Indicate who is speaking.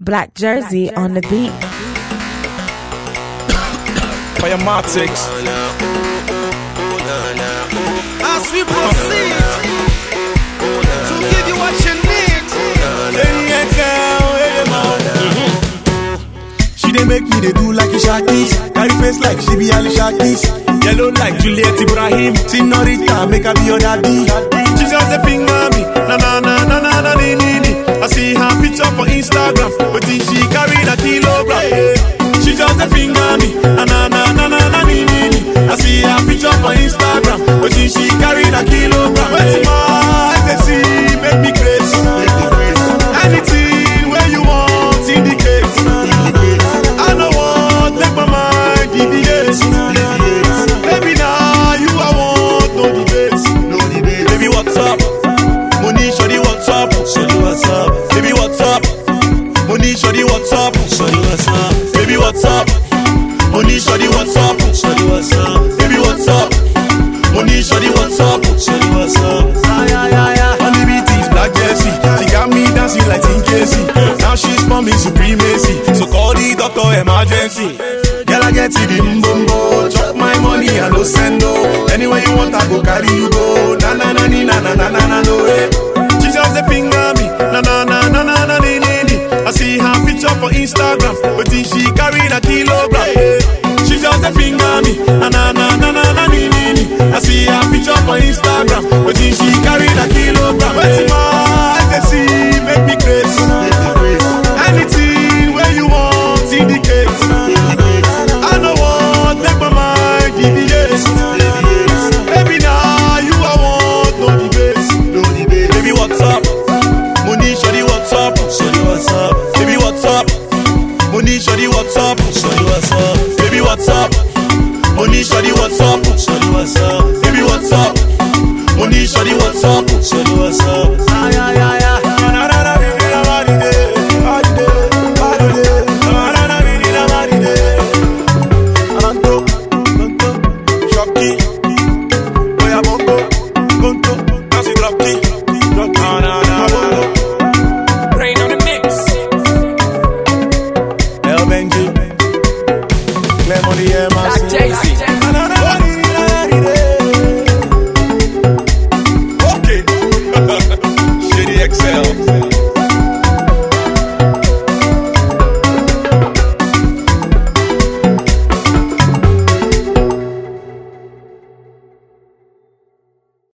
Speaker 1: Black Jersey on the beat.
Speaker 2: Firematics.
Speaker 3: As we proceed to give you what you need.
Speaker 2: She dey make me dey do like a Shakis. Carry face like she be Alicia Keys. Yellow like Juliet Ibrahim. Senorita, make her be your daddy. She just a finger me. Na na na na na na ni ni ni. I see her picture for Instagram. But she carry a kilogram. Yeah. She just a finger me. Na na na na na na ni ni ni. I see her picture for Instagram. But she carry a kilogram. What's my eyes they see make me crazy. Anything where you want indicate. I know what make my mind deviate. Baby, now you I want no debates. No debate. Baby, what's up? Money, shorty, what's up? Shorty, what's up? Baby, what's up? Money, shorty, what's up? Shorty, what's up? Baby, what's up? Money, shorty, what's up? Shorty, what's up? Baby, what's up? Money, shorty, what's up? Shorty, what's up? Ay, ay, ay, ay. Only BT's black jersey. She got me dancing like King Casey. Now she's forming supremacy. So call the doctor emergency. Girl, I get to the mbombo. Chop my money, I no send no. Anywhere you want, I go carry you go. Na na na ni na na na na na no eh. She just a finger me. Na na na na na na ni ni ni. I see her picture for Instagram, but then she carry a kilogram. eh. She just a finger me. Na na na na na na ni ni ni. I see her picture for Instagram, but then she carry a kilogram. What's my eyes they see make me crazy. Anything where you want indicate. I know what make my mind deviate. Baby, now you I want no debates. No debate. Baby, what's up? Money, shorty, what's up? Shorty, what's up? Baby, what's up? Money, shorty, what's up? Shorty, what's up? Baby, what's up? Money, shorty, what's up? Shorty, what's up? Baby, what's up? Money, shorty, what's up? Shorty, what's up? Ay, ay, ay, ay. Na, na, na, baby, na, body day, body day, body day. Na, na, na, baby, na, body day. Anto, Anto, Shocky, Oya Bongo, Gonto, Nancy Drocky, Drocky, na, na, Bongo.
Speaker 4: Rain on the mix.
Speaker 2: El Benji, Clem on the
Speaker 4: Black
Speaker 2: MRC.
Speaker 4: Jay-Z.
Speaker 2: Na, na, na, body, na, body day. Okay. Shady XL.